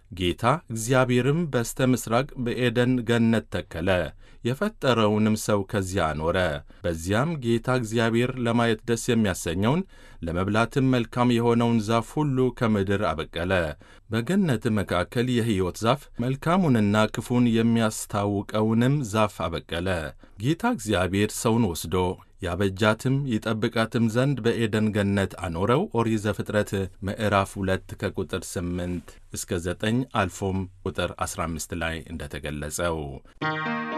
ጌታ እግዚአብሔርም በስተ ምሥራቅ በኤደን ገነት ተከለ፣ የፈጠረውንም ሰው ከዚያ አኖረ። በዚያም ጌታ እግዚአብሔር ለማየት ደስ የሚያሰኘውን ለመብላትም መልካም የሆነውን ዛፍ ሁሉ ከምድር አበቀለ። በገነት መካከል የሕይወት ዛፍ መልካሙንና ክፉን የሚያስታውቀውንም ዛፍ አበቀለ። ጌታ እግዚአብሔር ሰውን ወስዶ ያበጃትም ይጠብቃትም ዘንድ በኤደን ገነት አኖረው። ኦሪት ዘፍጥረት ምዕራፍ ሁለት ከቁጥር ስምንት እስከ ዘጠኝ አልፎም ቁጥር አስራ አምስት ላይ እንደተገለጸው